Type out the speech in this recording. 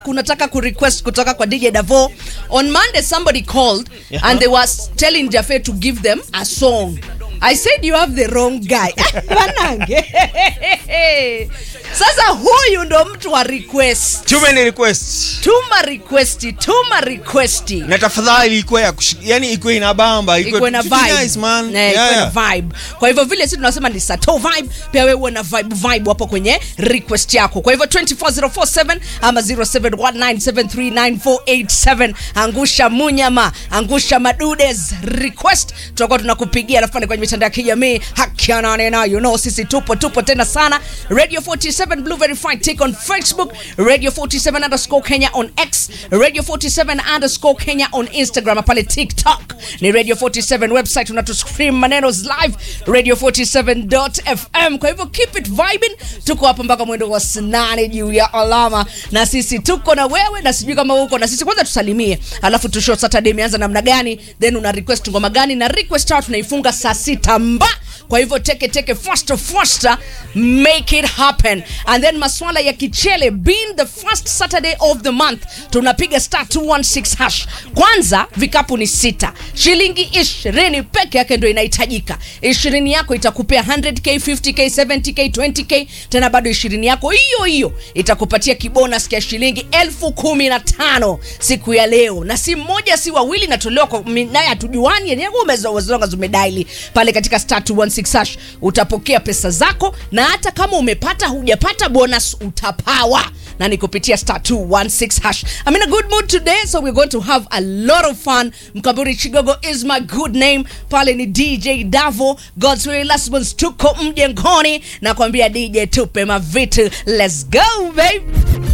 kunataka kurequest kutoka kwa DJ Davo. On Monday somebody called Yeah. and they was telling Jafe to give them a song. I said you have the wrong guy. Wanange. Sasa huyu ndo mtu wa request. Too many requests. Tuma request, tuma request. Na tafadhali ikuwe ya kushi, yani ikuwe inabamba, ikuwe na Tuti vibe. nice, man. Eh, Yeah, ikuwe yeah. na vibe. Kwa hivyo vile sisi tunasema ni sato vibe, pia wewe uwe na vibe vibe hapo kwenye request yako. Kwa hivyo 24047 ama 0719739487 angusha munyama, angusha madudes request, tutakuwa tunakupigia alafu pale kwenye mitandao ya kijamii hakiana nena, you know sisi tupo tupo tena sana. Radio 47 Blue Verified Take on Facebook, Radio 47 underscore Kenya on X, Radio 47 underscore Kenya on Instagram, pale TikTok ni Radio 47 website, unatuscream maneno live radio 47.fm. Kwa hivyo keep it vibing, tuko hapa mpaka mwendo wa saa nane juu ya alama, na sisi tuko na wewe, na sijui kama uko na sisi. Kwanza tusalimie, alafu tushow Saturday imeanza namna gani, then una request ngoma gani, na request out tunaifunga saa sita mba kwa hivyo teke teke faster faster make it happen and then maswala ya kichele being the first saturday of the month tunapiga star 216 hash kwanza vikapu ni sita shilingi ishirini peke yake ndo inahitajika ishirini yako itakupea 100k 50k 70k 20k tena bado ishirini yako hiyo hiyo itakupatia kibonus ya shilingi elfu kumi na tano siku ya leo na si mmoja si wawili natolewa kwa mi- naye hatujuani yenyewe umezonga umedaili pale katika star 216 hash utapokea pesa zako na hata kama umepata hujapata bonus utapawa na ni kupitia star 216 hash I'm in a good mood today so we're going to have a lot of fun mkaburi chigogo is my good name pale ni dj davo god's way last ones tuko mjengoni na kuambia dj tupe mavitu let's go babe